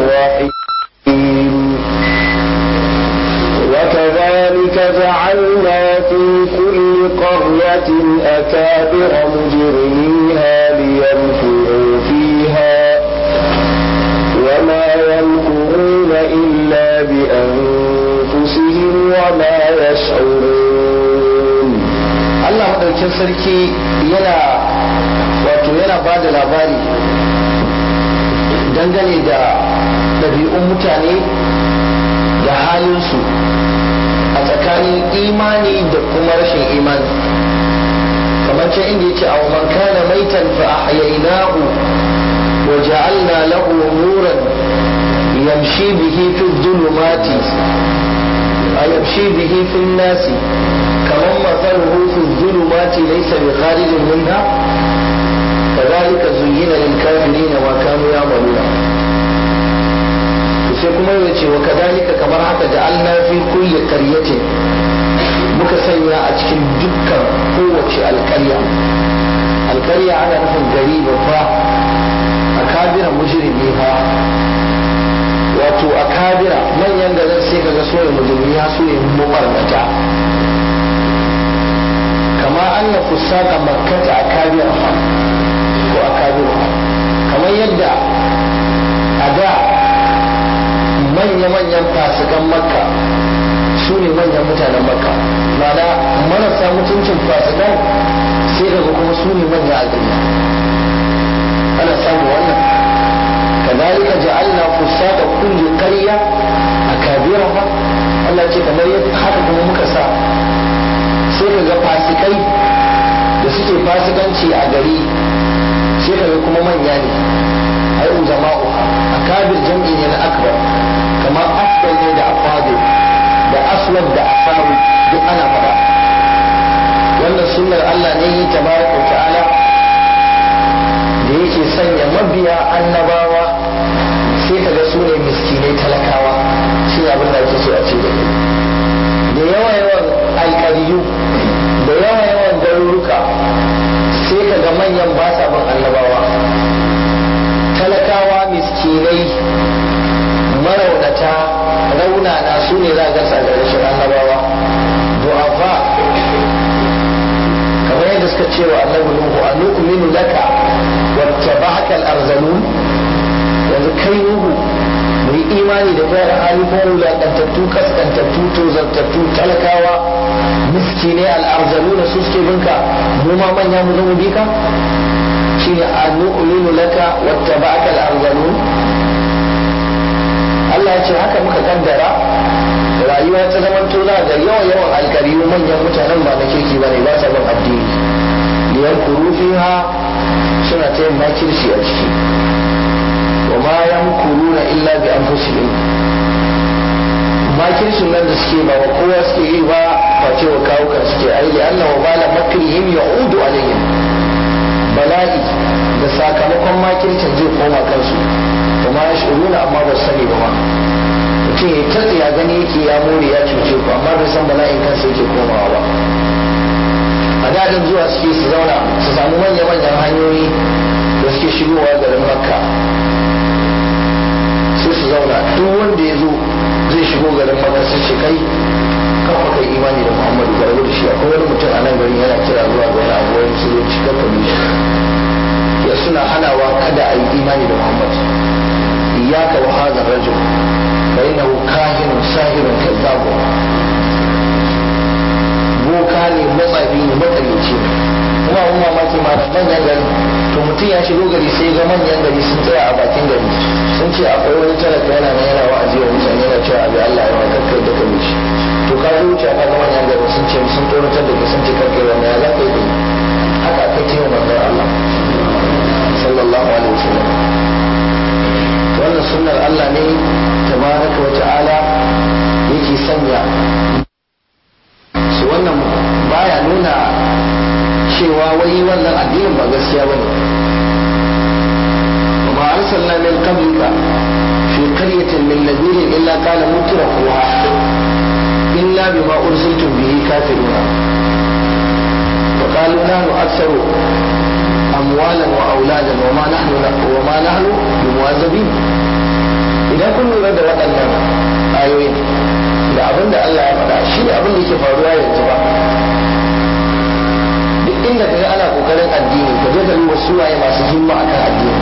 الرحيم وكذلك جعلنا في كل قرية أكابر مجرميها ليمكروا فيها وما يمكرون إلا بأنفسهم وما يشعرون Allah maɗaukin sarki yana wato yana ba da labari dangane da ɗabi'un mutane da halinsu a tsakanin imani da kuma rashin imani kamar can inda yace aw man kana maitan fa ahyaynahu wa ja'alna lahu nuran yamshi bihi fi dhulumati ay yamshi bihi fi an-nasi kaman mathaluhu fi dhulumati laysa bi kharijin minha كذلك زين للكافرين ما كانوا يعملون sai kuma ya ce wa kadalika kamar haka ja'alna fi kulli qaryatin muka sanya a cikin dukkan kowace alƙarya alƙarya ana nufin gari babba a kabira mujrimi ha wato a kabira manyan garin sai kaga soya mujrimi ha soya mubarnata kama anna fusaka makkata a kabira ha ko a kabira kamar yadda a da manya-manyan fasikan makka su ne manyan mutanen makka mana marasa mutuncin fasikan sai daga kuma su ne manya a duniya ana samu wannan kazalika ja'alna fusata kulli qarya akabiraha Allah ce kamar yadda haka kuma muka sa sai kaga fasikai da suke fasikanci a gari sai kaga kuma manya ne ai uzama'uha akabir jam'i ne na akbar kamar aswad ne da afadu da aswad da asawi duk ana faɗa wannan sunnar Allah ne yi tabaraka ta'ala da yake sanya mabiya annabawa sai kaga su ne miskinai talakawa shi abin da ake so a ce da da yawa yawan alƙariyu da yawa yawan garuruka sai kaga manyan ba sa bin annabawa talakawa miskinai maraunata raunana su ne za a gasa da rashin annabawa du'afa kamar yadda suka ce wa annabi nuhu a nu'minu laka wattaba'aka al-arzalun yanzu kai nuhu mu yi imani da kai da hali ko wulaƙantattu kaskantattu tozartattu talakawa miskinai al-arzaluna su suke binka mu ma manya mu zama bika shine a nu'minu laka wattaba'aka al-arzalun Allah ya ce haka muka kaddara rayuwa ta zaman to za ga yawan yawan alkariyu manyan mutanen ba na kirki ba ne ba sa bin addini liyan kuru fiha suna ta yin makirci a ciki wa ma yamkuruna illa bi anfusihim makircin nan da suke ba wa kowa suke yi ba face wa kawukan suke ai li anna wa bala makrihim ya'udu alaihim bala'i da sakamakon makircin zai koma kansu kuma ya shiruna amma ba sani ba ma mutum ya tatsi ya gani yake ya more ya cuce ku amma bai san bala'in kansa yake komawa ba a dadin zuwa suke su zauna su samu manya-manyan hanyoyi da suke shigowa garin makka sai su zauna duk wanda ya zo zai shigo garin makka sai ce kai kafa kai imani da muhammadu garba da shi akwai wani mutum a nan garin yana kira zuwa ga wani abu wani musulunci kakka bi shi ya suna hanawa kada a yi imani da muhammadu إياك وهذا الرجل فإنه كاهن ساهر كذاب boka ne matsafi ne matsalici kuma abun mamaki ma da manyan gari to mutum ya shigo gari sai ga manyan gari sun tsaya a bakin gari sun ce akwai wani talaka yana nan yana wa'azi wa mutane yana cewa abi Allah ya wa kakkai da kai shi to ka zo wuce ka ga manyan gari sun ce sun tsoratar da kai sun ce kakkai wannan ya za ka yi haka aka ce wa manzon Allah sallallahu alaihi wasallam wannan sunnar Allah ne tabaraka wa ta'ala yake sanya su wannan baya nuna cewa wai wannan addinin ba gaskiya ba ne وما أرسلنا من قبلك في قرية من نذير إلا قال مترفوها إلا بما أرسلتم به كافرون وقالوا نحن أكثر أموالا وأولادا وما نحن وما نحن بمعذبين idan da waɗannan ayoyi da abin da Allah ya faɗa shi ne abin da yake faruwa yanzu ba duk inda kaga ana kokarin addini ka je ka duba suwaye masu himma akan addini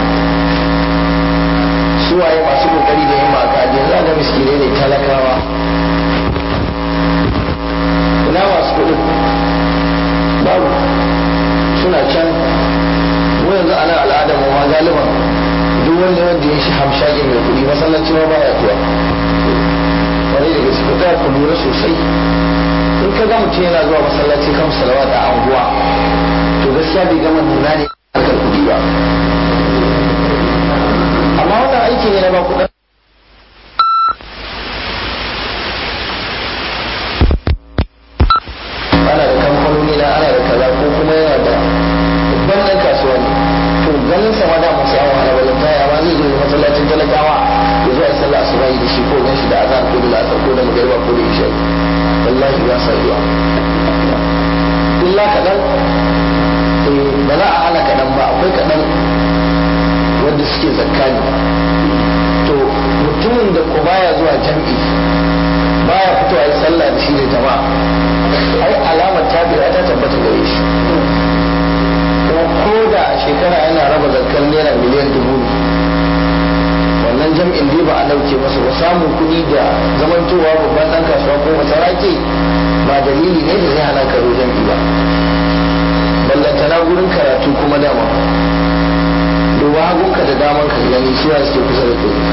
suwaye masu kokari da himma akan addini za ga miskinai ne talakawa ina masu kuɗin babu suna can mu yanzu ana al'adar mu ma galiban duk wanda wanda ya shi hamshaki mai kuɗi masallaci ma baya zuwa wani daga cikin ta ku lura sosai in ka ga mutum yana zuwa masallaci kan salawa da anguwa to gaskiya bai gama nuna ne harkar kuɗi ba amma wannan aiki ne na ba kuɗin ana da kamfanoni na ana da kaza ko kuma yana da babban ɗan kasuwa ne to ganin sa ma da mu sai an wahala ballan ta amma zai zo masallacin talakawa ya zo a yi sallah asuba da shi ko gan shi da azan ko da lasar ko da magariba ko da isha wallahi ya sa zuwa illa kaɗan ba za a hana kaɗan ba akwai kaɗan wanda suke zakka ne to mutumin da ko baya zuwa jam'i baya fitowa yi sallah da shi da jama'a ai alamar tabi'a ta tabbata gare shi kuma ko da a shekara yana raba zakkan naira miliyan dubu ne wannan jam'in dai ba a dauke masa ba samun kuɗi da zamantowa babban ɗan kasuwa ko masarake ba dalili ne da zai hana ka zo jam'i ba ballantana gurin karatu kuma dama duba hagunka da daman ka gani suwa suke kusa da kai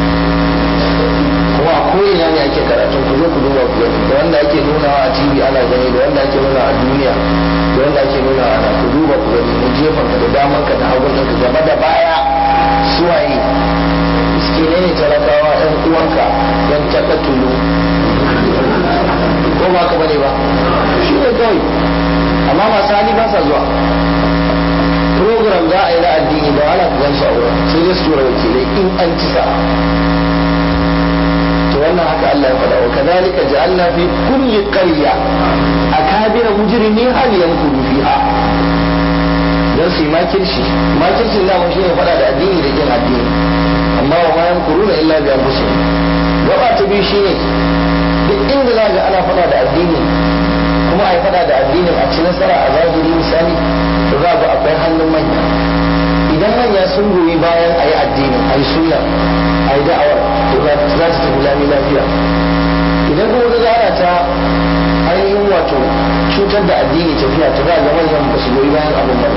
kuma a ko'ina ne ake karatun ku zo ku duba ku gani da wanda ake nunawa a tv ana gani da wanda ake nuna a duniya da wanda ake nuna ana ku duba ku gani mu jefan ka da daman ka da hagun ka gaba da baya suwaye miskine ne talakawa yan uwanka yan taka tulu ko ba ka bane ba shi ne kawai amma masu hali ba sa zuwa program za a yi na addini da wala ku gan su a wurin sai dai su tura wakilai in an ci sa'a to wannan haka Allah ya faɗa wa kadhalika ja'alna fi kulli qarya akabira mujrimi hal yankuru fiha dan su yi makirci makircin da shi ne faɗa da addini da kin addini amma wa ma yankuruna illa bi anfusihim gaba ta biyu shine duk inda za ga ana faɗa da addini kuma a yi faɗa da addinin a ci nasara a zahiri misali to za ga akwai hannun manya idan manya sun goyi bayan a yi addinin a yi sunna a yi da'awar to za ta tafi lami lafiya idan kuma ga ana ta ainihin wato cutar da addini tafiya ta za ga manyan ba su goyi bayan abin ba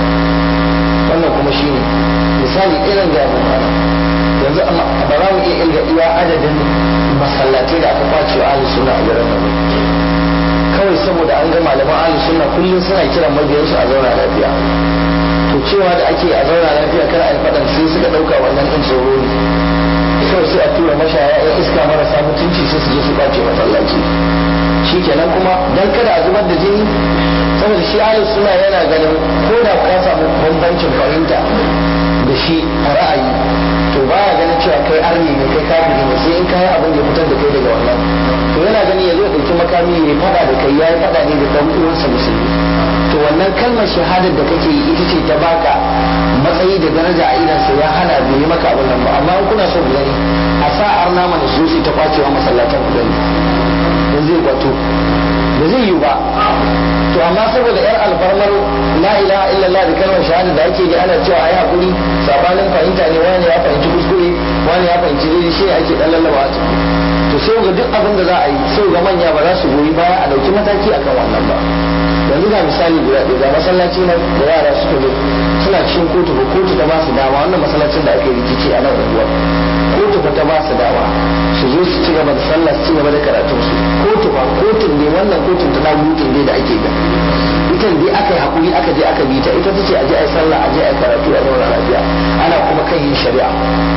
wannan kuma shine misali irin da abin ba yanzu ba za mu iya ilga iya adadin masallatai da aka kwace wa ahli sunna a garin nan kawai saboda an ga malaman ahli sunna kullum suna kiran mabiyansu a zauna lafiya to cewa da ake a zauna lafiya kar a yi faɗan sai suka ɗauka wannan ɗin tsoro ne kawai sai a tura mashaya ya iska marasa mutunci sai su je su ɓace masallaci shi kenan kuma dan kada a zubar da jini saboda shi ahlus suna yana ganin ko da ka samu bambancin fahimta da shi a ra'ayi to baya ganin cewa kai arni ne kai kafiri ne sai in kai abin da ya fitar da kai daga wannan to yana ganin ya zo ɗauki makami ya faɗa da kai ya yi faɗa ne da ɗan uwansa musulmi to wannan kalmar shahadar da kake yi ita ce ta baka matsayi da daraja a idansa ya hana bai yi maka abin nan ba amma in kuna so ku gani a sa arna mana su ta kwacewa masallatan ku gani in zai kwato ba zai yi ba to amma saboda yar alfarmar la ilaha illallah da kalmar shahada da ake yi ana cewa ayi hakuri sabanin fahimta ne wani ya fahimci kuskure wani ya fahimci daidai shi ake dan lallaba a ciki to sai ga duk abin da za a yi sai ga manya ba za su goyi baya a dauki mataki akan wannan ba yanzu ga misali guda ɗaya ga masallaci na da yara suka zo suna cikin kotu ba kotu ta ba su dama wannan masallacin da ake rikici a nan unguwar kotu ba ta ba su dama su zo su ci gaba da sallah su ci gaba da karatun su kotu ba kotun ne wannan kotun ta dagutun ne da ake ga ita dai aka yi hakuri aka je aka bi ta ita ta ce a je a yi sallah a je a yi karatu a zauna lafiya ana kuma kan yin shari'a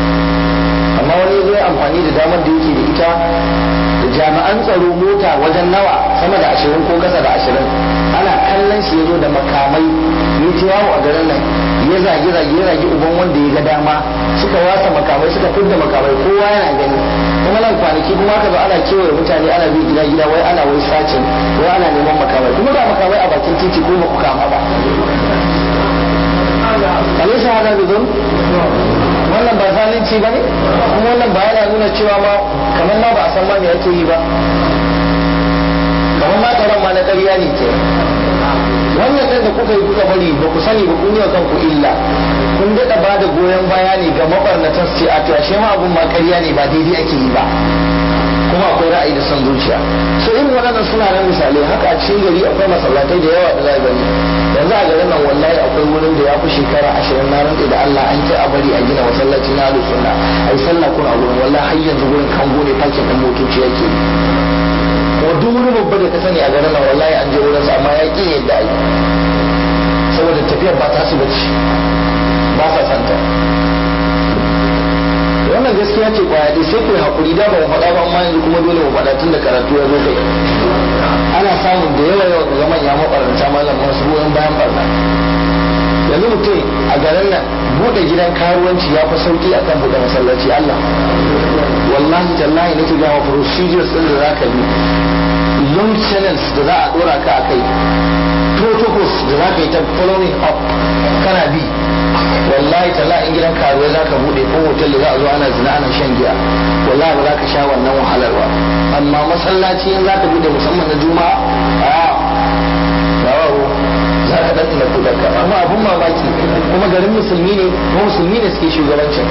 amma wani zai amfani da damar da yake da ita da jami'an tsaro mota wajen nawa sama da ashirin ko kasa da ashirin ana kallon shi ya zo da makamai ya ce yawo a garin nan ya zage zage ya zage uban wanda ya ga dama suka wasa makamai suka fidda makamai kowa yana gani kuma nan kwanaki kuma aka zo ana kewaye mutane ana bi gida gida wai ana wai sacin wai ana neman makamai kuma ga makamai a bakin titi ko ba ku kama ba alaysa hada bidon wannan ba zalunci ba ne kuma wannan ba yana nuna nuna cewa ma kamar ma ba a san ma me ake yi ba kamar ma tsaron ma na ƙarya ne ke wannan ɗan da kuka yi kuka bari ba ku sani ba kun yi wa kanku illa kun daɗa ba da goyon baya ne ga mabarnatan su ce a to ashe ma abun ma ƙarya ne ba daidai ake yi ba kuma akwai ra'ayi da son zuciya so irin waɗannan suna nan misalai haka a cikin gari akwai masallatai da yawa da za gani yanzu a garin nan wallahi akwai wurin da ya fi shekara ashirin na rantsi da Allah an ki a bari a gina masallaci na alu sunna a yi sallah kuna wurin wallahi har yanzu wurin kango ne fakin ɗin motoci yake kuma duk wani babba da ka sani a garin nan wallahi an je wurinsa amma ya ƙi yadda a yi saboda tafiyar ba ta su bace ba sa santa wannan gaskiya ce kwaya dai sai ku yi haƙuri da ba mu faɗa ba amma yanzu kuma dole mu faɗa tun da karatu ya zo kai ana samun da yawa yawa ga manya maɓaranta malam wasu goyon bayan barna yanzu mutum a garin nan buɗe gidan karuwanci ya fi sauƙi akan buɗe masallaci Allah wallahi tallahi nake ga ma procedures ɗin da za ka bi long channels da za a ɗora ka a kai protocols da za ka yi ta following up kana bi wallahi talla in gidan karuwa za ka bude ko hotel da za a zo ana zina ana shan giya wallahi ba za ka sha wannan wahalar ba amma masallaci in za ka bude musamman na juma'a a bawo za ka dan ku ka amma abun mamaki kuma garin musulmi ne ko musulmi ne suke shugabancin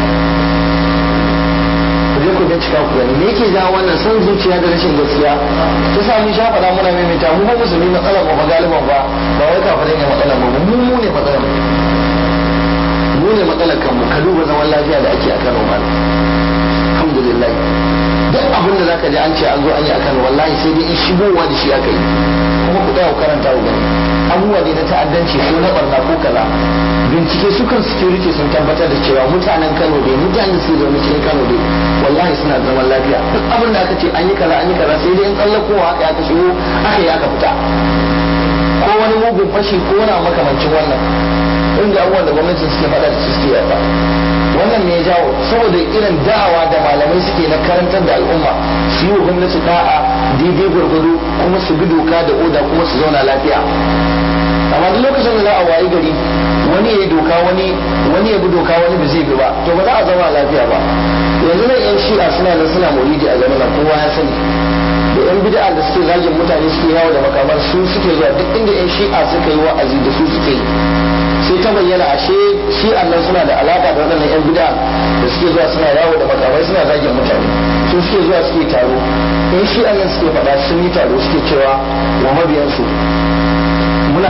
ku je ku bincika ku gani me yake jawo wannan son zuciya da rashin gaskiya ta sa mun sha faɗa muna maimaita mu ba musulmi matsalar mu ba galiban ba ba wai kafirai ne matsalar mu mu mu ne matsalar mu mu ne matsalar kanmu ka duba zaman lafiya da ake a Kano ma alhamdulillah duk abin da zaka ji an ce an zo an yi a Kano wallahi sai dai in shigowa da shi aka yi kuma ku tsaya ku karanta ku gani abubuwa ne na ta'addanci ko na barna ko kaza bincike su kan security sun tabbatar da cewa mutanen Kano dai mutanen su zaune cikin Kano dai wallahi suna zaman lafiya duk abin da aka ce an yi kaza an yi kaza sai dai in tsallakowa aka aka shigo aka yi aka fita ko wani mugun fashi ko wani makamancin wannan inda abubuwan da gwamnati suke faɗa da suke yaɗa wannan ne ya jawo saboda irin da'awa da malamai suke na karantar da al'umma su yi wa gwamnati da'a daidai gwargwado kuma su bi doka da oda kuma su zauna lafiya amma duk lokacin da za a wayi gari wani ya doka wani wani ya bi doka wani ba zai bi ba to ba za a zauna lafiya ba yanzu nan yan shi'a suna nan suna maulidi a garin nan kowa ya sani da yan bid'a da suke zagin mutane suke yawo da makamar su suke zuwa duk inda yan shi'a suka yi wa'azi da su suke yi sai ta bayyana ashe shi nan suna da alaka da waɗannan yan bid'a da suke zuwa suna yawo da makamai suna zagin mutane su suke zuwa suke taro in shi nan suke faɗa sun yi taro suke cewa wa mabiyansu muna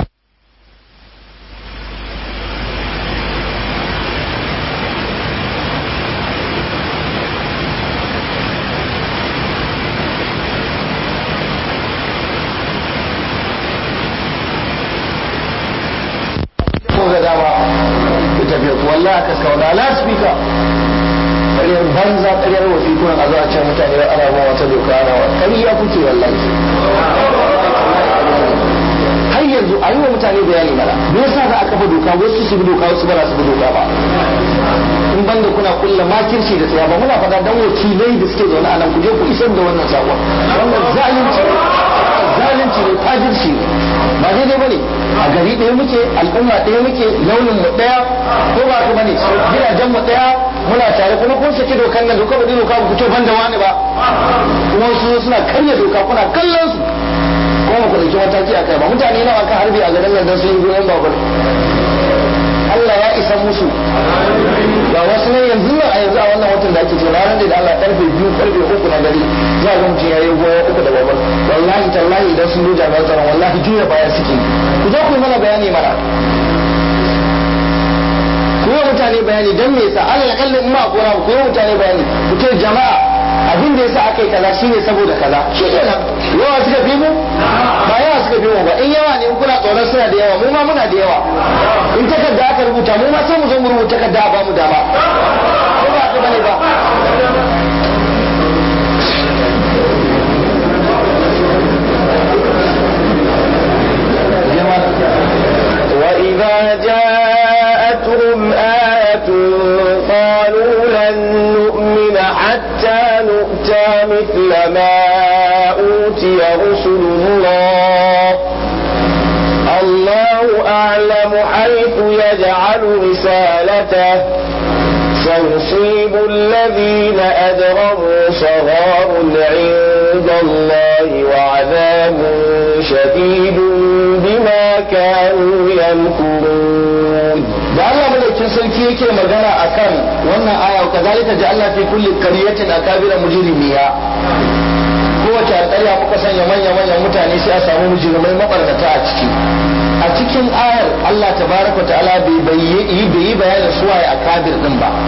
wallahi aka kauna laspika ƙaryar banza ƙaryar wafi kuna a zo a can mutane ana ba wata doka ana wa ƙarya kuke wallahi har yanzu a yi wa mutane bayani mana me yasa za a kafa doka wasu su bi doka wasu ba za su bi doka ba in banda kuna kulla makirci da tsaya ba muna faɗa dan wakilai da suke zaune a nan ku je ku isar da wannan sakon wannan zalunci zalunci ne fajirci ne ba daidai bane a gari ɗaya muke al'umma ɗaya muke launin mu ɗaya ko ba ku bane gidajen mu ɗaya muna tare kuma kun saki dokan nan doka ba dai doka ba ku ce banda wani ba kuma su suna karya doka kuna kallon su kuma ku ɗauki mataki a kai ba mutane nawa kan harbi a garin nan don sun yi goyon babur Allah ya isa musu ba wasu ne yanzu nan a yanzu a wannan watan da ake ce na ran da Allah karfe biyu karfe uku na dare za ga mutum ya yi goyon uku da babur wallahi tallahi idan sun doja ga tsaron wallahi juya baya suke ku zo ku yi mana bayani mana ku yi mutane bayani don me yasa Allah ya kalle in ma gora ku yi mutane bayani ku ce jama'a abin da yasa aka yi kaza shine saboda kaza shi kenan yawa suka fi mu ba yawa suka fi mu ba in yawa ne in kuna tsoron suna da yawa mu ma muna da yawa in takarda aka rubuta mu ma sai mu zo mu rubuta takarda a bamu dama ko ba ka bane ba وإذا جاءتهم آية قالوا لن نؤمن حتى نؤتى مثل ما أوتي رسل الله الله أعلم حيث يجعل رسالته سيصيب الذين أجرموا صغار عند الله وعذاب شديد بما كانوا يمكرون da Allah madaukin sarki yake magana akan wannan aya wa kazalika ja'alna fi kulli qaryatin akabira mujrimiya kowace alƙarya muka sanya manya manyan mutane sai a samu mujrimai mabarnata a ciki a cikin ayar Allah tabaraka ta'ala bai bai yi bayanin suwaye akabir din ba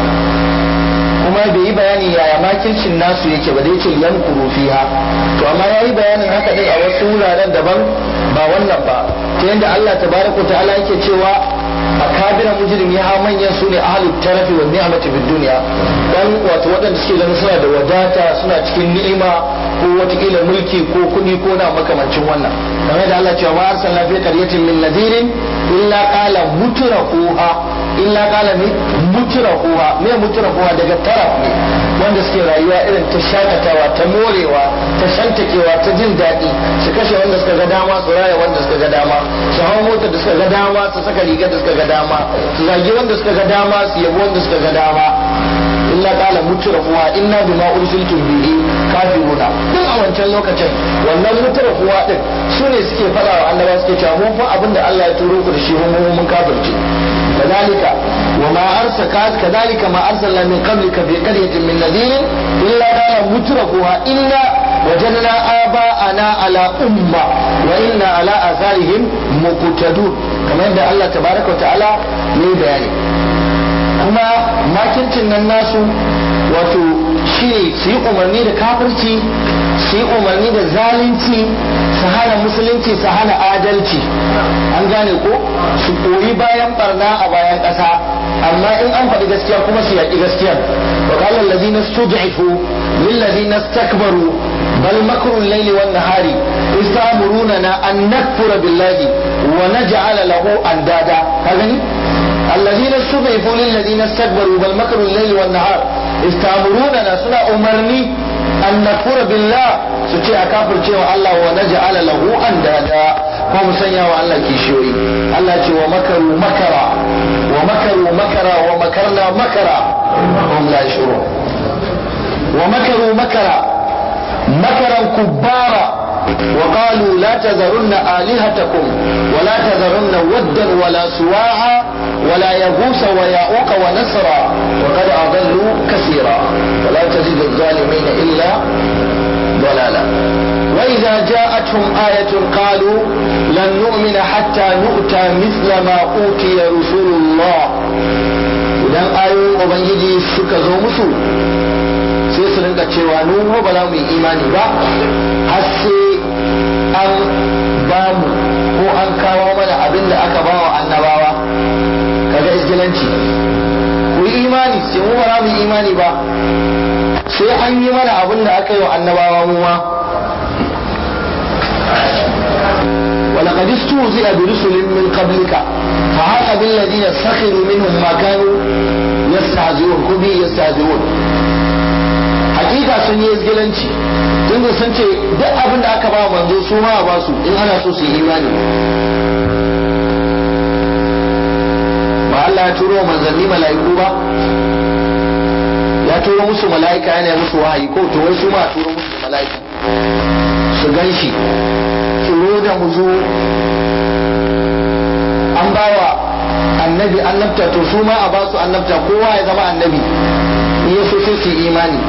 kuma bai yi bayani yaya makircin nasu yake ba da yace yankuru fiha to amma yayi bayanin haka din a wasu wuraren daban ba wannan ba ta yadda Allah tabaraka ta'ala yake cewa akabira mujrim ya manyan su ne ahlul tarafi wa ni'mati fid dunya dan wato waɗanda suke ganin suna da wadata suna cikin ni'ima ko watakila mulki ko kuɗi ko na makamancin wannan kamar da Allah cewa ma arsalna fi qaryatin min nadirin illa qala mutrafuha illa qala mi mutrafuha me mutrafuha daga taraf ne wanda suke rayuwa irin ta shakatawa ta morewa ta shantakewa ta jin daɗi su kashe wanda suka ga dama su raya wanda suka ga dama su hau motar da suka ga dama su saka rigar da suka ga dama su zagi wanda suka ga dama su yabo wanda suka ga dama illa qala mutrafuha inna bima ursiltum bihi kafiruna duk a wancan lokacin wannan mutrafuha din su ne suke fada wa annaba suke cewa mun fa abinda Allah ya turo ku da shi mun mun kafirce كذلك وما أرسل كذلك ما أرسلنا من قبلك في قرية من نذير إلا قال مترفوها إنا وجدنا آباءنا على أمة وإنا على آثارهم مقتدون كما يبدأ الله تبارك وتعالى من بيانه kuma makircin nan nasu wato shi ne su yi umarni da kafirci su yi umarni da zalunci su hana musulunci su hana adalci an gane ko su koyi bayan barna a bayan ƙasa amma in an faɗi gaskiya kuma su yaƙi gaskiya wa qala allazina stud'ifu lil ladina istakbaru bal makru al-layli wan nahari istamuruna an nakfura billahi wa naj'ala lahu andada ka gani الذين استضعفوا للذين استكبروا بل مكروا الليل والنهار استامروننا سنا أمرني أن نكفر بالله سوتي أكافر تيوى الله ونجعل له أندادا هم سنيا الله كيشوي الله تي ومكروا مكرا ومكروا مكرا ومكرنا مكرا هم لا يشعرون ومكروا مكرا مكرا كبارا وقالوا لا تذرن آلهتكم ولا تذرن ودا ولا سواعا ولا يغوس ويعوق ونسرا وقد أضلوا كثيرا ولا تزيد الظالمين إلا ضلالا وإذا جاءتهم آية قالوا لن نؤمن حتى نؤتى مثل ما أوتي رسول الله idan ayoyin ubangiji suka zo musu sai su rinka cewa nu ba za mu yi imani ba har sai an ba mu ko an kawo mana abin da aka ba wa annabawa kaga isgilanci ku yi imani sai mu ba za mu yi imani ba sai an yi mana abin da aka yi wa annabawa mu ma ولقد استهزئ برسل من قبلك فحاق بالذين سخروا منهم ما كانوا يستهزئون كبي يستهزئون hakika sun yi izgilanci tun da sun ce duk abin da aka ba manzo su ma ba su in ana so su yi imani ba Allah ya turo manzanni mala'iku ba ya turo musu mala'ika yana musu wahayi ko to wai su ma turo musu mala'ika su gan shi tsoro da muzo an bawa annabi annabta to su ma a ba su annabta kowa ya zama annabi in ya so sai su yi imani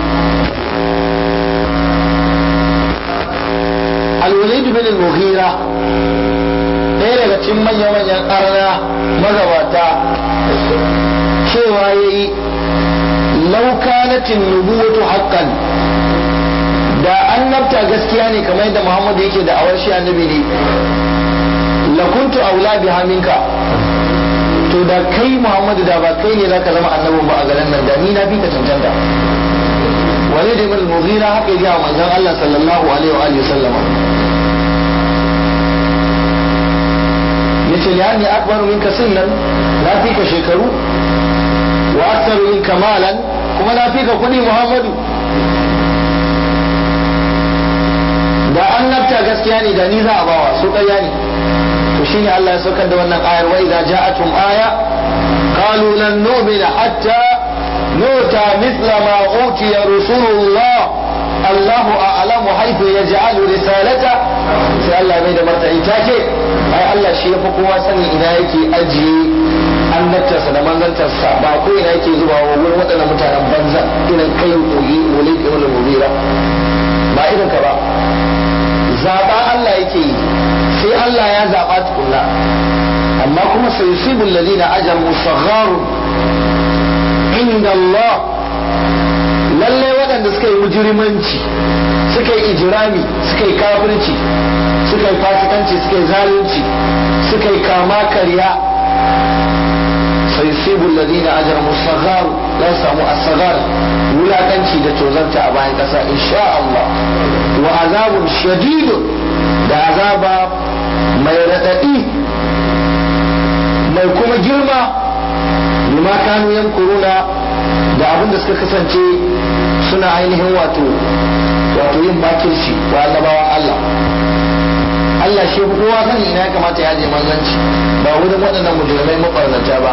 alwalid bin al-mughira ɗaya daga cikin manya-manyan ƙarna magabata cewa ya yi laukanatin nubuwatu haƙƙan da annabta gaskiya ne kamar yadda muhammadu yake da awar shi annabi ne lakuntu aula biha minka to da kai muhammadu da ba kai ne zaka zama annabin ba a garin nan da ni na fi ka cancanta wale da ibn mughira haka ya manzon Allah sallallahu alaihi wa alihi sallama yace li anni akbaru minka sinnan na fi ka shekaru wa aktharu minka malan kuma na fi ka kudi muhammadu da annabta gaskiya ne da ni za a bawa su ƙarya ne to shine Allah ya saukar da wannan ayar wa idza ja'atum aya qalu lan nu'mina hatta نؤتى مثل ما أوتي رسول الله الله أعلم حيث يجعل رسالته sai Allah mai da martani ta ce ai Allah shi yafi kowa sani ina yake ajiye annabtarsa da manzantarsa ba ko ina yake zuba wa wurin waɗannan mutanen banza irin kai koyi wani ibn mubira ba irin ka ba zaba Allah yake yi sai Allah ya zaba tukunna amma kuma sai yusibu alladhina ajamu sagharun inda Allah lallai waɗanda suka yi mujrimanci suka yi ijirami suka yi kafirci suka yi fasikanci suka yi zalunci suka yi kama karya sai sibul ladina ajramu saghar la samu asghar wulakanci da tozanta a bayan kasa insha Allah wa azabun shadidun da azaba mai radadi mai kuma girma bima kanu yankuruna da abin da suka kasance suna ainihin wato wato yin makirci wa annabawan Allah Allah shi kowa sani ina ya kamata ya je manzanci ba wurin waɗannan mujrimai mabarnata ba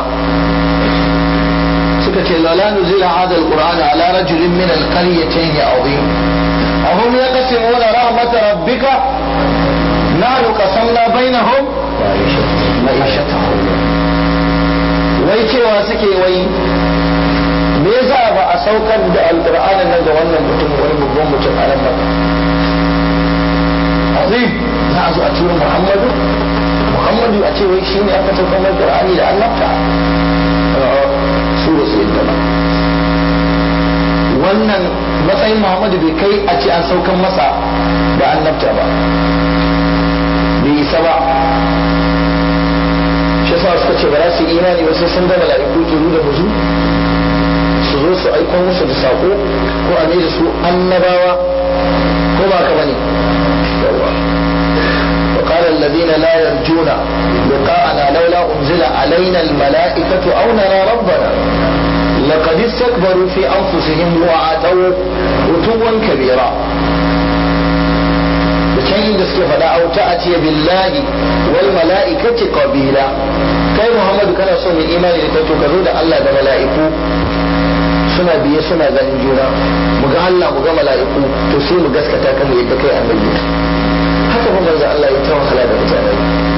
suka ce lala nuzila hadha alquran ala rajulin min alqaryatayn azim ahum yaqsimuna rahmat rabbika nahnu qasamna bainahum ma'ishatahum wai cewa suke wai me yasa ba a saukar da alqur'ani nan ga wannan mutum wani babban mutum a nan ba azim za a zo a tura muhammadu muhammadu a ce wai shi ne aka saukar mai qur'ani da annabta su ba su yadda ba wannan matsayin muhammadu bai kai a ce an saukar masa da annabta ba bai isa ba shi yasa suka ce ba za su yi imani ba sai sun ga mala'iku kiru da muzu su zo su aiko musu da sako ko a ne da su annabawa ko ba ka bane وقال الذين لا يرجون لقاءنا لولا أنزل علينا الملائكة أو نرى ربنا لقد استكبروا في أنفسهم وعاتوا عتوا كبيرا can inda suke faɗa au ta'ati billahi wal mala'ikati qabila kai Muhammadu kana so mu imani da kai to ka zo da Allah da mala'iku suna biye suna ganin juna mu ga Allah mu ga mala'iku to sai mu gaskata kan yadda kai annabi haka ba manzo Allah ya tawa hala da mutane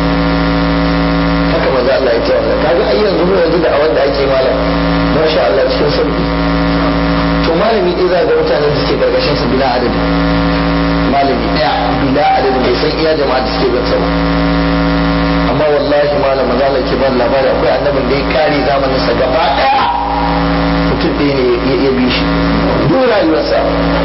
haka manzo Allah ya tawa kaga ai yanzu mu yanzu da awan da ake malam masha Allah cikin sauki to malami dai za ga mutanen da suke gargashin su bila adadi malami daya bila adadi bai san iya jama'a da suke bin sa ba amma wallahi malam manzo Allah ke ban labari akwai annabin da ya kare zamanin sa gaba daya mutum ɗaya ne ya bi shi duk rayuwarsa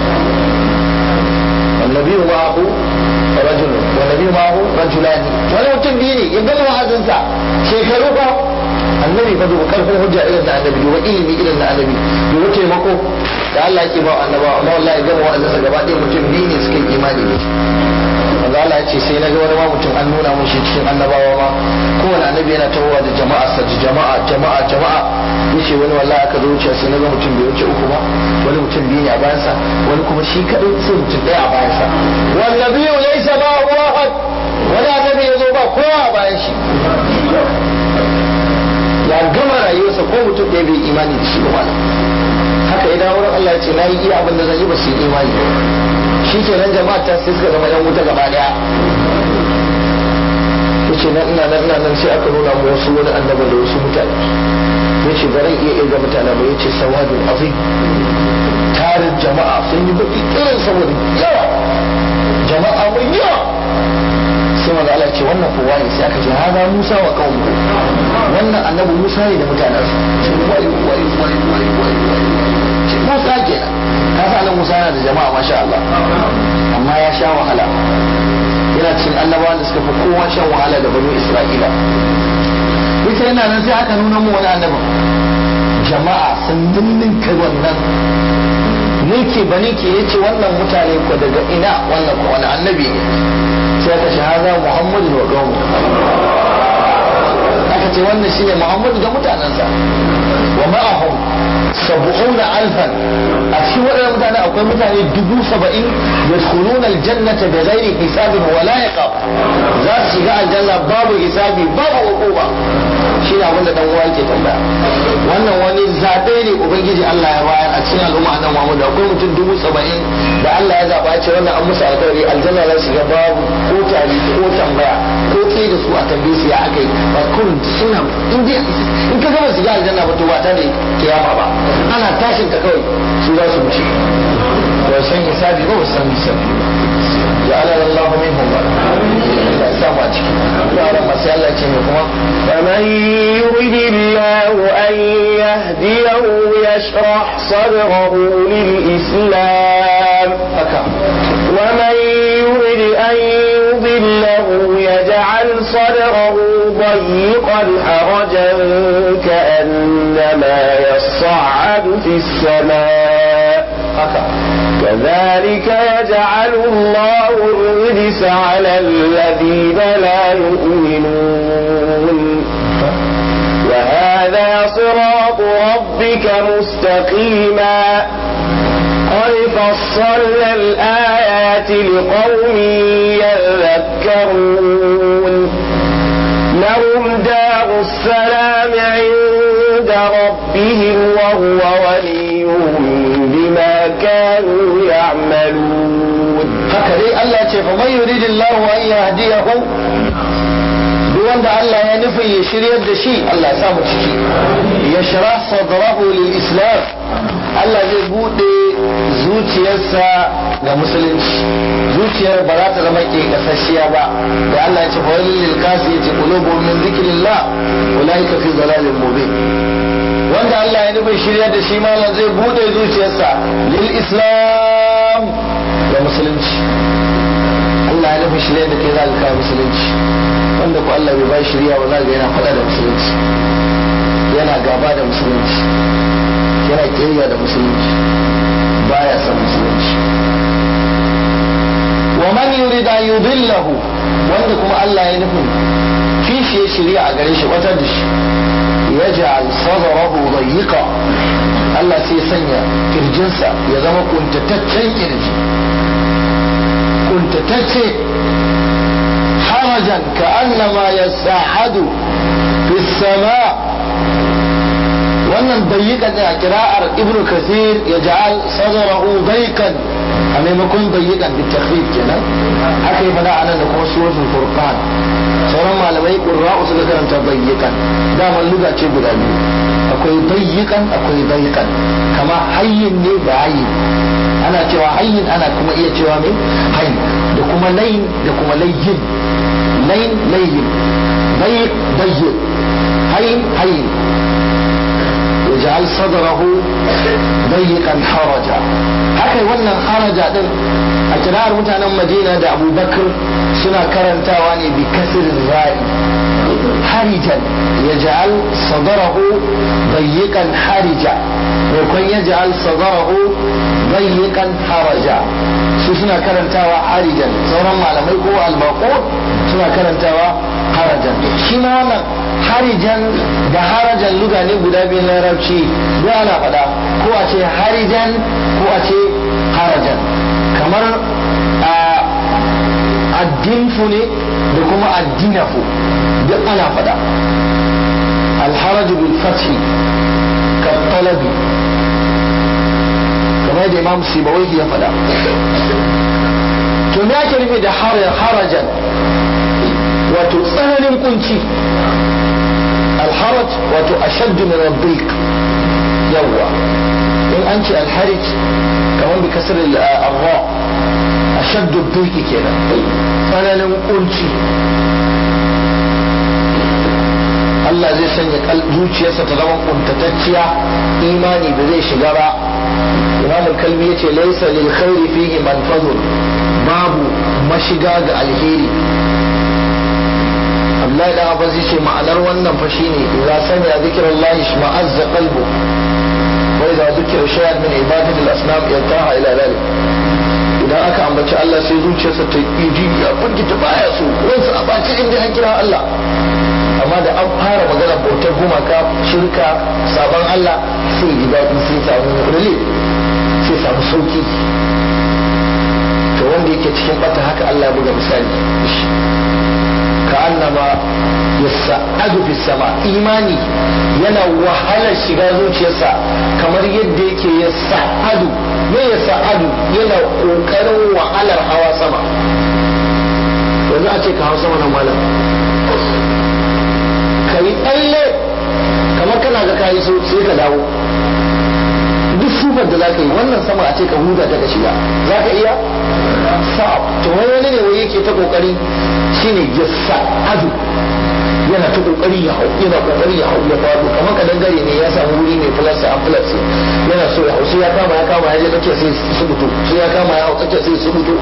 annabi ma'ahu rajul annabi ma'ahu rajulani wani mutum biyu ne ya gama wa'azinsa shekaru ba annabi fa duba karfin hujja irin na annabi duba ilimi irin na annabi duba taimako da Allah yake ba annaba amma wallahi gama wa'azinsa gaba ɗaya mutum biyu ne suka yi imani da shi manzo Allah ya ce sai na ga wani ma mutum an nuna mun shi cikin annabawa ma kowane annabi yana tawowa da jama'a sa jama'a jama'a jama'a yace wani wallahi aka zo wuce sai na ga mutum bai wuce uku ba wani mutum biyu ne a bayansa wani kuma shi kadai sai mutum ɗaya a bayansa wal nabiyyu laysa ma'ahu ahad wani annabi ya zo ba kowa a bayan shi ya gama rayuwarsa ko mutum ɗaya bai imani da shi ba malam haka idan wurin Allah ya ce na yi iya abin da zan yi ba su yi imani shi ke nan jama'a ta sai suka zama yan wuta gaba daya ya ce nan ina nan ina nan sai aka nuna mu wasu wani annaba da wasu mutane ya ce ba ran iya irga mutane ba ya ce sawadun azim tarin jama'a sun yi baki irin saboda yawa jama'a mai yawa sai manzo Allah ce wannan kowa ne sai aka ce hada Musa wa qaumuhu wannan annabi Musa ne da mutanensa sai wai wai wai wai wai wai ce Musa kenan ka sa nan Musa yana da jama'a masha Allah amma ya sha wahala yana cikin annabawan da suka fi kowa shan wahala da banu Isra'ila ita yana nan sai aka nuna mu wani annabi jama'a sun ninninka wannan ninki ba ninki ya ce wannan mutane ko daga ina wannan ko wani annabi ne sai aka shahada Muhammadu wa gamu aka ce wannan shine Muhammadu da mutanensa wa ma'ahum sab'una alfan a cikin waɗannan mutane akwai mutane dubu saba'in yadkhuluna aljannata bi ghairi hisabin wala iqab za su shiga aljanna babu hisabi babu uquba shi ne abinda dan uwa yake tambaya wannan wani zabe ne ubangiji Allah ya bayar a cikin al'umma nan Muhammad akwai mutum dubu saba'in da Allah ya zaba ya ce wannan an musu alƙawari aljanna za su shiga babu ko tari ko tambaya ko tsaye da su a tambaye su ya akai ba kullum suna in dai in ka gama shiga aljanna ba to ba ta da kiyama ba ana tashin ka kawai su za su wuce ba san hisabi ba ba san hisabi ba جعلنا الله منهم لا سامع يا رب ما سأل الله كما فمن يرد الله أن يهديه يشرح صدره للإسلام ومن يرد أن يضله يجعل صدره ضيقا حرجا كأنما يصعد في السماء كذلك يجعل الله الرجس على الذين لا يؤمنون وهذا صراط ربك مستقيما قد فصلنا الآيات لقوم يذكرون لهم دار السلام عند ربهم وهو وليهم بما كانوا يعملون هكذا الله فمن يريد الله أن يهديه wanda Allah ya nufin ya shiryar da shi Allah ya samu ciki ya shara sadrahu lil islam Allah zai bude zuciyarsa ga musulunci zuciyar ba za ta zama ke kasashiya ba da Allah ya ce fa lil kasi ya ce qulubuhum min dhikrillah ulaika fi dhalalin mubin wanda Allah ya nufin shiryar da shi malam zai bude zuciyarsa lil islam ga musulunci Allah ya nufin shiryar da ke za ka musulunci wanda ko Allah bai bai shirya ba za ga yana faɗa da musulunci yana gaba da musulunci yana kiyayya da musulunci baya son musulunci wa man yurid an yudillahu wanda kuma Allah ya nufin kishi ya shirya a gare shi wata da shi yaj'al sadrahu dayyqa Allah sai sanya kirjinsa ya zama kuntataccen kirji kuntatacce حرجا كأنما يساعد في السماء wannan dayyika da kira'ar ibnu kathir ya ja'al sadrahu daykan a maimakon dayyikan bi takhfif kenan haka yi fada anan da kuma suratul furqan sauran malamai qurra'u suka karanta dayyikan daman luga ce guda biyu akwai dayyikan akwai dayyikan kama hayyin ne da hayyin ana cewa hayyin ana kuma iya cewa mai hayyin da kuma layin da kuma layyin layin layyin ضيق ضيق هين هين يجعل صدره ضيقا حرجا haka wannan haraja din a kirar mutanen madina da abubakar suna karantawa ne bi kasir ra'i harijan ya ja'al sadarahu dayyikan harija maimakon ya ja'al sadarahu dayyikan haraja su suna karantawa harijan sauran malamai ko albaqo suna karantawa harajan shi ma wannan harijan da harajan luga ne guda biyu na larabci duk ana faɗa ko a ce harijan ko a ce harajan kamar addinfu ne da kuma addinafu duk ana faɗa alharaju bil fathi ka talabi kamar da imam sibawai ya faɗa to me ake nufi da harajan wato tsananin kunci alharaj wato ashaddu min ad yawwa in an ce alharij kamar bi kasar al-ra ashaddu ad kenan tsananin kunci Allah zai sanya zuciyarsa ta zama kuntatacciya imani da zai shiga ba imam kalbi yace laysa lil khairi fihi manfazun babu mashiga ga alheri Abdullahi dan Abbas yace ma'anar wannan fa shine idza sami'a zikrullahi shma'azza qalbu wa idza dhukira shay'an min ibadati al-asnam yantaha ila dhalik idan aka ambaci Allah sai zuciyarsa ta yi ya firgita baya so ransa a baci inda an kira Allah amma da an fara magana bautar gumaka shirka sabon Allah sai ji daɗi sai samu relief sai sai samu sauki to wanda yake cikin bata haka Allah ya buga misali ka annama yasa'adu fi sama imani yana wahalar shiga zuciyarsa kamar yadda yake yasa'adu me yasa'adu yana kokarin wahalar hawa sama yanzu a ce ka hau sama nan malam ka yi tsalle kamar kana ga kayi so sai ka dawo duk sufar da za ka yi wannan sama a ce ka huda ta ka shiga za ka iya sa'ab to wani ne wai yake ta kokari shine ya sa'adu yana ta kokari ya hau yana kokari ya hau ya faɗo kamar ka dangare ne ya samu wuri mai plus a plus yana so ya hau sai ya kama ya kama ya je tsakiya sai su mutu sai ya kama ya hau tsakiya sai su mutu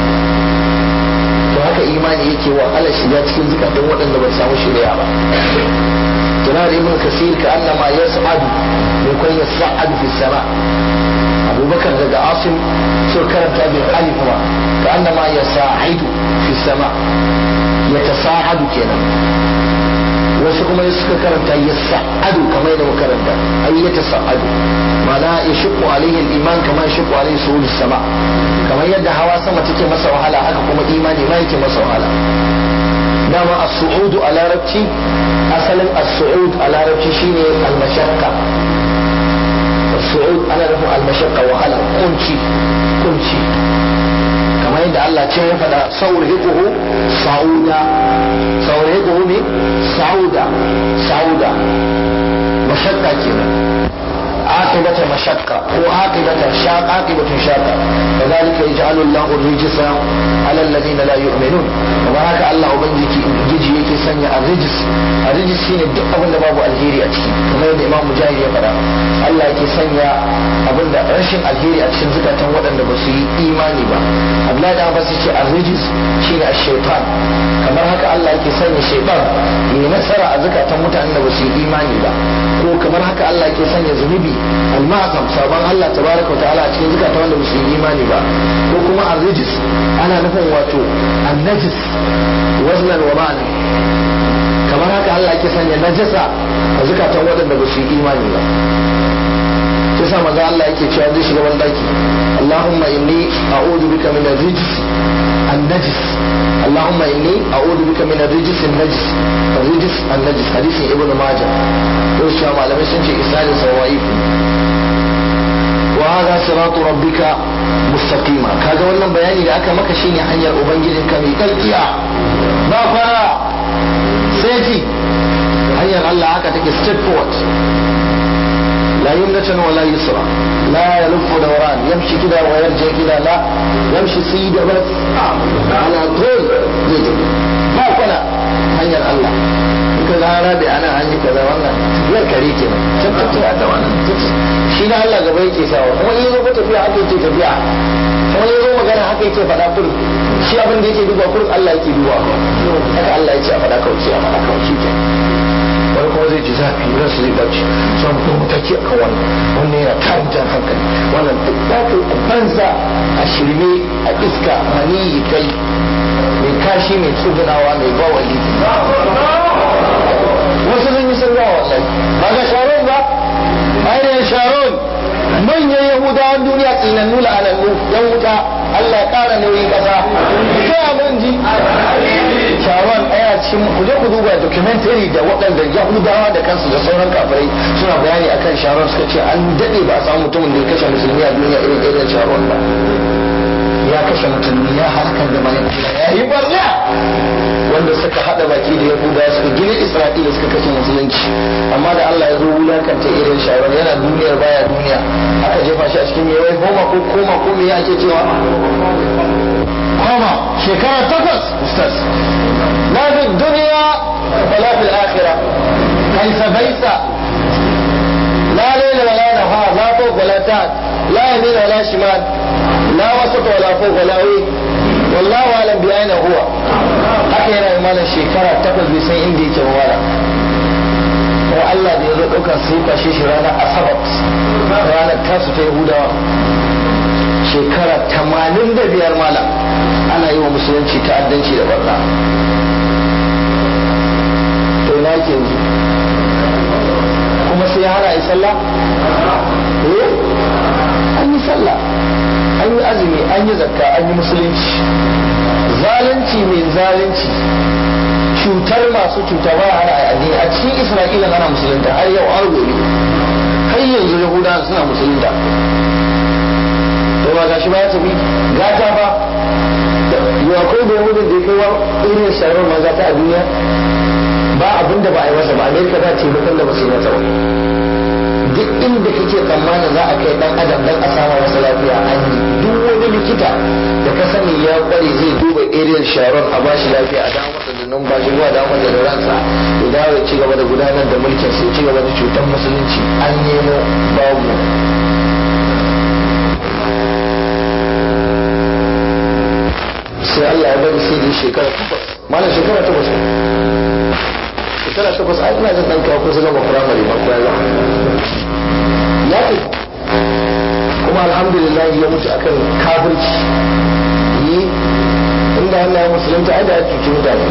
to haka imani yake wahala shiga cikin zukatan waɗanda ba samu shirya ba tunar ibn kasir ka annama yas'adu mai kwan yas'adu fi sama abubakar daga asim so karanta bil alif ma ka annama yasa'idu fi sama yatasa'adu kenan wasu kuma suka karanta yas'adu kamar yadda muka karanta ay yatasa'adu ma'ana yashqu alaihi al-iman kama yashqu alaihi suhul sama kamar yadda hawa sama take masa wahala haka kuma imani ma yake masa wahala dama as-su'udu a larabci asalin as-su'ud a larabci shine al-mashaqqa as-su'ud ana nufin al-mashaqqa wahala kunci kunci kamar yadda Allah ce ya faɗa sauriquhu sa'uda sauriquhu ne sa'uda sa'uda mashaqqa kenan عاقبة مشقة وعاقبة شاق عاقبة شاقة كذلك يجعل الله الرجس على الذين لا يؤمنون وهناك الله بنجي جيجي يكي سنيا الرجس الرجس شين duk abin da babu alheri a ciki kamar yadda Imam Mujahid ya faɗa Allah yake sanya abin da rashin alheri a cikin zukatan waɗanda ba su yi imani ba Abdullahi da Abbas yace ar-rijis shine ash-shaytan kamar haka Allah yake sanya shaytan ya nasara a zukatan mutanen da ba su yi imani ba ko kamar haka Allah yake sanya zunubi al-ma'zam sabon Allah tabaraka wa ta'ala a cikin zukatan wanda ba su yi imani ba ko kuma ar-rijis ana nufin wato an-najis waznan wa ma'ana kamar haka Allah yake sanya najasa a zukatan waɗanda ba su yi imani ba sai sa manzo Allah yake cewa zai shiga wani daki Allahumma inni a'udhu bika min ar-rijs an-najis Allahumma inni a'udhu bika min ar-rijs an-najis ar-rijs an-najis hadisin Ibn Majah to shi malamai sun ce isnadin sa wa'if wa hadha siratu rabbika mustaqima kaga wannan bayani da aka maka shine hanyar ubangijinka mai kalkiya ba fara sai hanyar Allah haka take straight forward لا يمنة ولا يسرى لا يلف دوران يمشي كده ويرجع كده لا يمشي سيدة بس على طول زي ما كنا هنيا الله كذا رابع أنا عندي كذا وانا غير كريك كنا تبت هذا وانا shi na Allah gaba yake sawa kuma in zo tafiya haka yake tafiya kuma in zo magana haka yake faɗa kullum shi abin da yake duba kullum Allah yake duba haka Allah yake a faɗa kawai sai a faɗa kawai shi kenan wani kuma zai ji zafi ran su zai bacci sun kuma mataki a kan wannan wannan yana tarin jan hankali wannan duk za ka yi banza a shirme a iska maniyi kai mai kashi mai tsugunawa mai bawali wasu sun yi sun gawa wallahi ba ga sharon ba ainihin sharon manyan yahudawan duniya tsinannu la'anannu yan wuta Allah ya kara nauyin kasa sai mun ji sharon ɗaya cikin ku je ku duba documentary da waɗanda yahudawa da kansu da sauran kafirai suna bayani akan sharon suka ce an daɗe ba a samu mutumin da ya kashe musulmi a duniya irin irin sharon ba ya kashe musulmi ya halakar da bayan ya yi barna wanda suka haɗa baki da yahudawa suka gina isra'ila suka kashe musulunci amma da allah ya zo wulakanta irin sharon yana duniyar baya duniya aka jefa shi a cikin mai koma ko koma ko me ake cewa koma shekara takwas ustaz لا في الدنيا ولا في الآخرة ليس بيس لا ليل ولا نهار لا فوق ولا تحت لا يمين ولا شمال لا وسط ولا فوق ولا وين والله أعلم بأين هو haka yana imanin shekara takwas bai san inda yake wala ko Allah da ya zo ɗaukar sai fashe shi ranar asabat ranar tasu ta yahudawa shekara tamanin da biyar malam ana yi wa musulunci ta'addanci da barna to ina ke yanzu kuma sai hana yi sallah eh an yi sallah an yi azumi an yi zakka an yi musulunci zalunci mai zalunci cutar masu cuta ba hana a addini a cikin isra'ila ana musulunta har yau har gobe har yanzu yahudawa suna musulunta to ba gashi ba ya tafi gata ba yau akwai da yahudun da ya kai wa irin sharar maza ta a duniya ba abin da ba a yi masa ba amerika ba taimakon da ba su yi masa ba duk inda kake tsammanin za a kai dan adam dan a samu masa lafiya an yi duk wani likita da ka sani ya kware zai duba ariel sharon a bashi lafiya a dawo masa da numfashi zuwa dawo masa da ransa ya dawo ya ci gaba da gudanar da mulkin sai ci gaba da cutar musulunci an nemo babu sai Allah ya bari sai da shekara takwas malam shekara takwas shekara takwas ai ina jin dan kawo kusa gama firamare ba ko ya ya ce kuma alhamdulillah ya mutu akan kafirci yi inda Allah ya musulunta ai da ya cuci mutane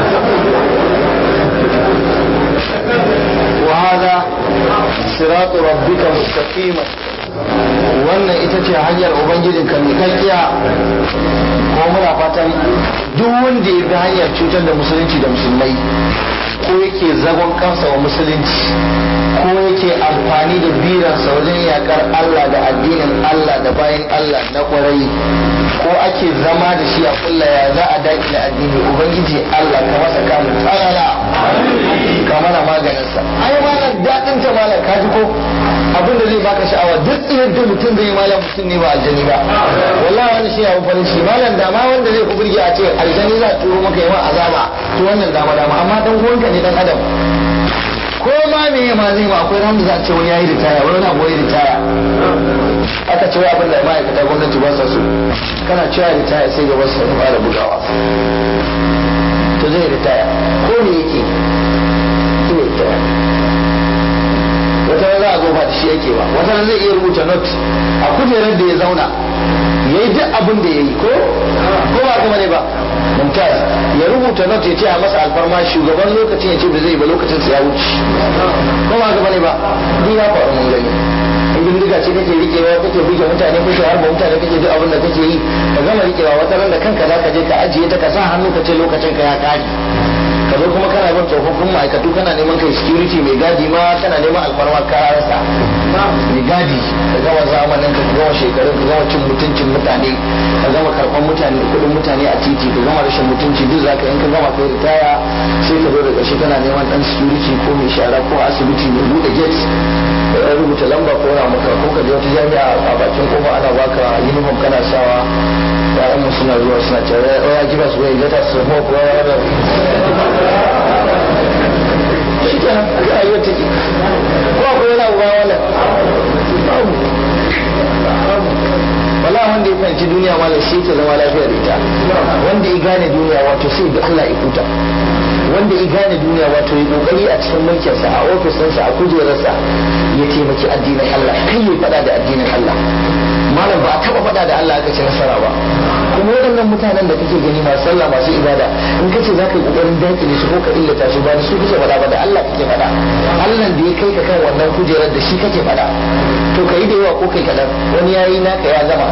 wa hada siratu rabbika mustaqima wannan ita ce hanyar ubangijinka mai kakkiya ko muna fatan duk wanda ya bi hanyar cutar da musulunci da musulmai ko yake zagon kansa wa musulunci ko yake amfani da biransa wajen yakar Allah da addinin Allah da bayan Allah na kwarai ko ake zama da shi a kulla ya za a daƙile addini ubangiji Allah ka masa kamun tsarara ka mana maganinsa ai malam daɗin ta malam ka ji ko abin da zai baka sha'awa duk tsayar da mutum zai yi malam mutum ne ba aljani ba wallahi wani shi abin farin shi malam dama wanda zai ku burge a ce aljani za a turo maka yi ma azaba to wannan dama dama amma dan uwanka ne dan adam ko ma me ma zai ma akwai ran da za a ce wani yayi ritaya wani na boye ritaya aka ce abin da ma'aikata gwamnati ba sa so kana cewa ritaya sai gaba su fara bugawa to zai ritaya ko me yake zai ritaya wata za a zo ba da shi yake ba wata zai iya rubuta not a kujerar da ya zauna ya yi duk abin da ya yi ko ko ba kuma ne ba mumtaz ya rubuta not ya ce a masa alfarma shugaban lokacin ya ce ba zai ba lokacin sa ya wuce ko ba kuma ne ba duk ya faru mun gani in bindiga ce kake rikewa kake buge mutane kake harba mutane kake duk abin da kake yi ka gama rikewa wata ran da kanka za ka je ka ajiye ta ka sa hannu ka ce lokacin ka ya kare ka zo kuma kana bin tsofaffin ma'aikatu kana neman kai security mai gadi ma kana neman alfarma ka rasa mai gadi ka gama zamanin ka gama shekarun ka gama cin mutuncin mutane ka gama karɓar mutane kuɗin mutane a titi ka gama rashin mutunci duk zaka in ka gama kai ritaya sai ka zo da ƙarshe kana neman ɗan security ko mai shara ko asibiti mai buɗe gate ya rubuta lamba ko na maka ko ka je wata jami'a a bakin kofa ana baka uniform kana sawa ya'yan mu suna zuwa suna cewa ya give us way let us smoke whatever shi ke nan aka rayuwar take ko akwai wani abu ba wannan wala wanda ya fahimci duniya malam shi ke zama lafiya da ita wanda ya gane duniya wato sai da Allah ya kuta wanda ya gane duniya wato ya kokari a cikin mulkinsa a ofisinsa a kujerarsa ya taimaki addinin Allah kai ya fada da addinin Allah malam ba a taba fada da Allah aka ci nasara ba kuma waɗannan mutanen da kake gani masu sallah masu ibada in kace za ka yi kokarin dakile su ko ka illata su ba da su kake fada ba da Allah kake fada Allah da ya kai ka kan wannan kujerar da shi kake fada to kai da yawa ko kai kadan wani yayi naka ya gama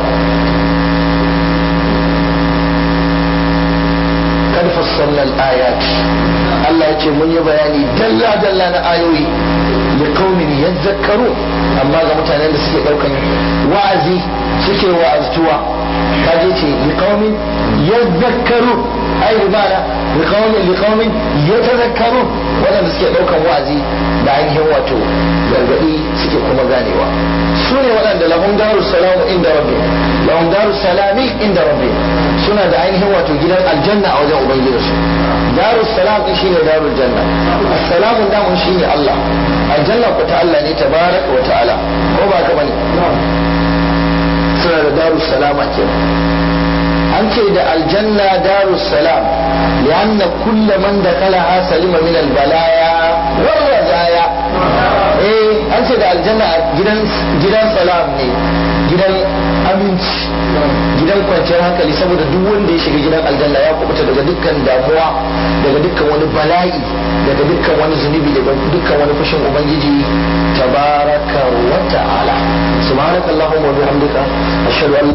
kad fassalna al-ayat Allah ya ce mun yi bayani dalla dalla na ayoyi li qaumin yadhakkarun amma ga mutanen da suke daukan wa'azi suke wa'aztuwa kaje ce li qaumin yadhakkarun ai ribana li qaumin li qaumin yatadhakkarun wadanda suke daukan wa'azi da ainihin wato gargadi suke kuma ganewa su ne waɗanda lahum darus salamu inda rabbi lahum darus salami inda rabbi suna da ainihin wato gidan aljanna a wajen ubangijinsu darus salam din shine darul janna assalamu damun shine Allah aljanna ku ta Allah ne tabaraka wa ta'ala ko ba ka bane suna da darus salama kenan an ce da aljanna darus salam lianna kullu man dakalaha salima min albalaya wal razaya eh an ce da aljanna gidan gidan salam ne gidan aminci gidan kwanciyar hankali saboda duk wanda ya shiga gidan aljanna ya kubuta daga dukkan damuwa daga dukkan wani bala'i daga dukkan wani zunubi daga dukkan wani fushin ubangiji tabaraka wa ta'ala subhanakallahumma wa bihamdika ashhadu an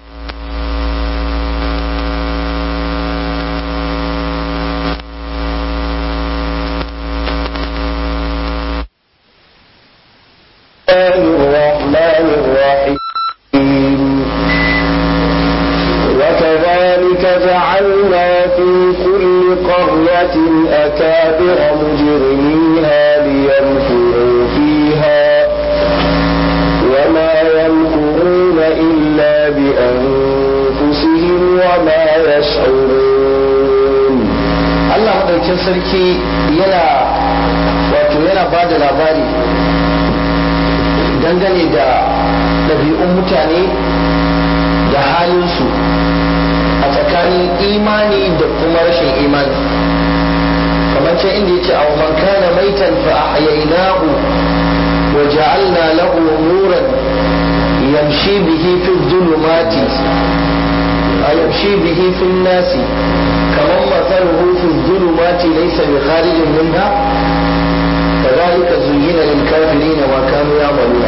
الرحمن الرحيم وكذلك جعلنا في كل قرية أكابر مجرميها ليمكروا فيها وما يمكرون إلا بأنفسهم وما يشعرون Allah maɗaukin sarki yana wato yana ba da labari dangane da ɗabi'un mutane da halinsu a tsakanin imani da kuma rashin imani kamar can inda ya ce a man kana maitan fa ahyaynahu wa ja'alna lahu nuran yamshi bihi fi dhulumati yamshi bihi fi nasi kamar mathaluhu fi dhulumati laysa bi kharijin minha كذلك زين للكافرين ما كانوا يعملون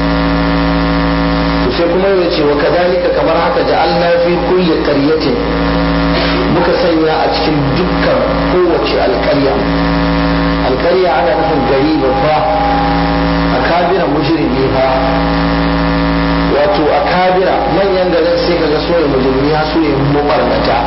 sai kuma ya ce wa kadhalika kamar haka ja'alna fi kulli qaryatin muka sanya a cikin dukkan kowace alƙarya alƙarya ana nufin gari babba akabira mujrimi fa wato akabira manyan garin sai kaga so ya mujrimi ha so ya mubarnata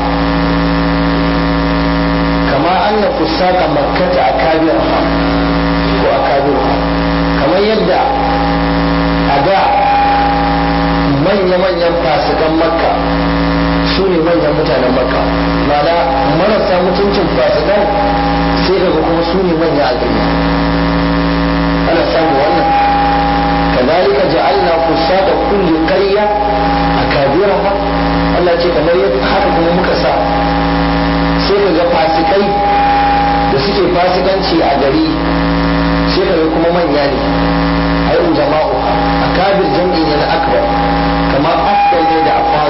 kama anna fusaka makkata akabira fa ko akabiru kamar yadda a da manya-manyan fasikan makka su ne manyan mutanen makka mana marasa mutuncin fasikan sai daga kuma su ne manya a gari ana samu wannan kazalika ja'alna fusata kulli qarya akabiraha Allah ce kamar yadda haka kuma muka sa sai kaga fasikai da suke fasikanci a gari sai kaga kuma manya ne ai jama'u akabir jam'i ne na akbar kamar akbar ne da afwa